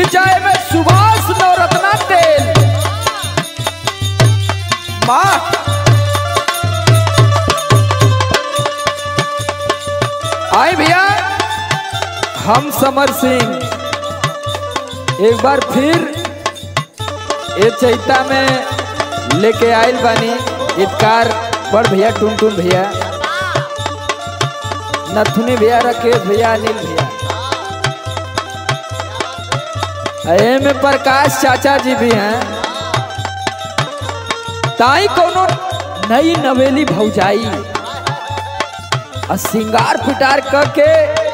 विजय में सुभाष नवरत्ना तेल वाह आए भैया हम समर सिंह एक बार फिर ये चैता में लेके आयल बानी इतकार बड़ भैया टुन टुन भैया नथुनी भैया राकेश भैया अनिल भैया ए में प्रकाश चाचा जी भी हैं ताई कोनो नई नवेली भौजाई आ सिंगार फिटार करके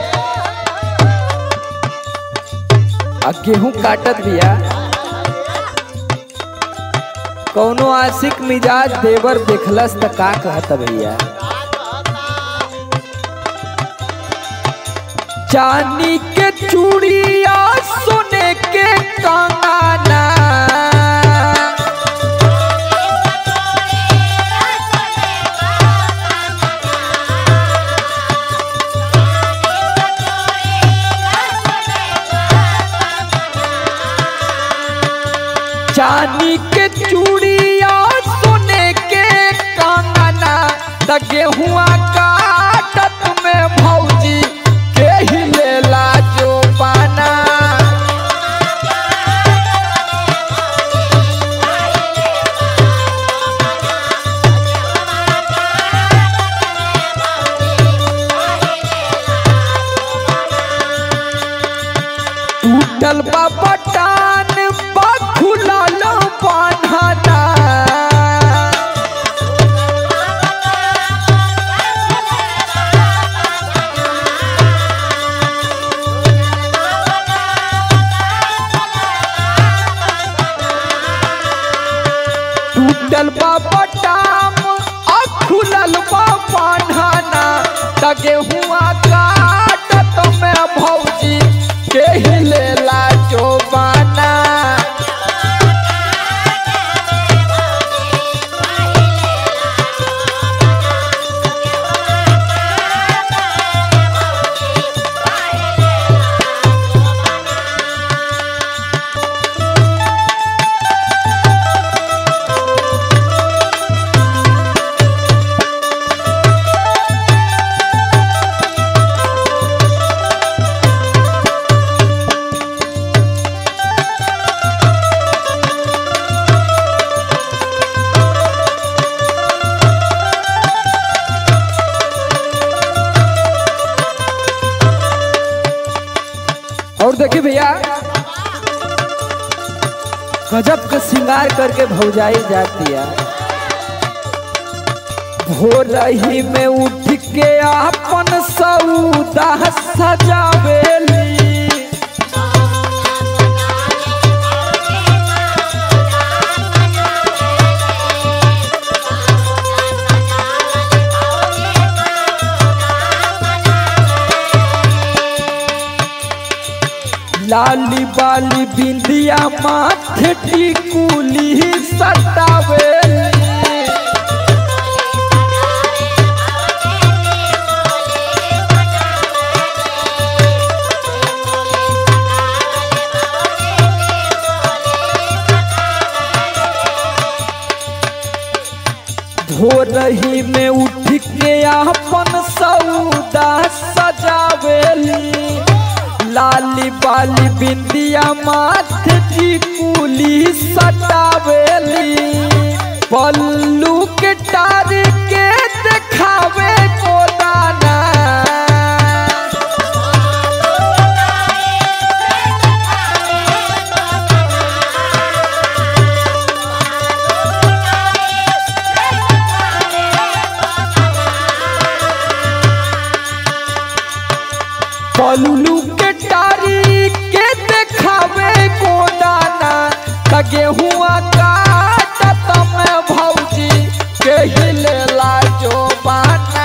आ गेहूं काटत भैया कौनो आशिक मिजाज देवर देखलस त का कहत भैया चांदी के चूड़िया सोने के कंगना चांदी के चूड़िया सोने के कंगना त गेहुआ काटत में भौजी के ही लेला जो पाना टूटल बा पटान बा खुलल बान्हना टूटल बा पटाम आ खुलल बा बान्हना त गेहुआ काटत में भौजी के ही लेला जो बाना और देखिए भैया गजब का श्रृंगार करके भौजाई जाती है भोर ही में उठ के अपन सौदा सजावेली लाली बाली बिंदिया माथे टिकुली सटावेली भोरही में उठ के अपन सौदा सजावेली लाली बाली बिंदिया माथे टिकुली सटावेली पल्लू के टार के देखावे गोदाना पल्लू के टारी के देखावे गोदाना त गेहुआ काटत में भौजी के ही लेला जो बाना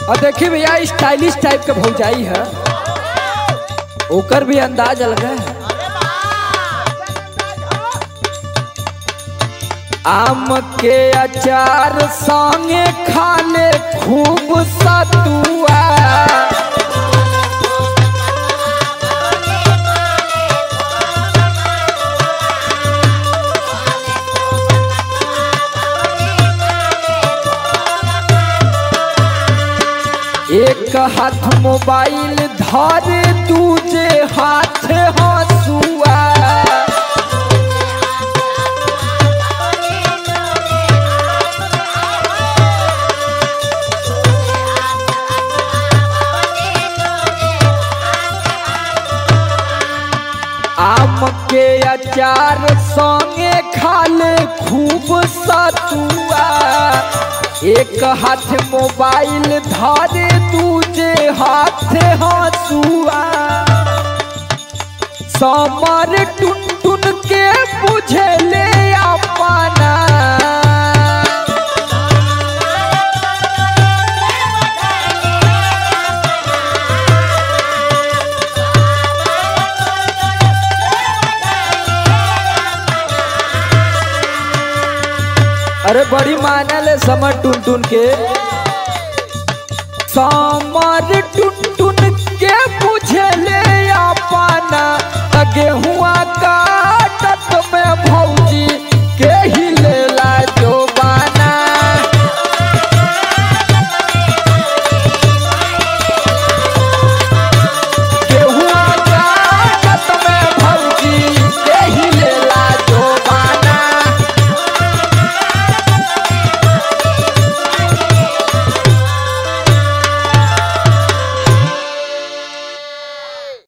और देखिए भैया स्टाइलिश टाइप के भौजाई है ओकर भी अंदाज अलग है आम के अचार संगे खाले खूब सतुआ एक हाथ मोबाइल धरे दूजे हाथ हंसुआ आम के अचार संगे खाले खूब सतुआ एक हाथ मोबाइल धरे दूजे हाथ हंसुआ समर टुन टुन के बुझले अपना अरे बड़ी मानल है समर टुन टुन के समर टुन टुन के बुझले अपना त गेहुआ का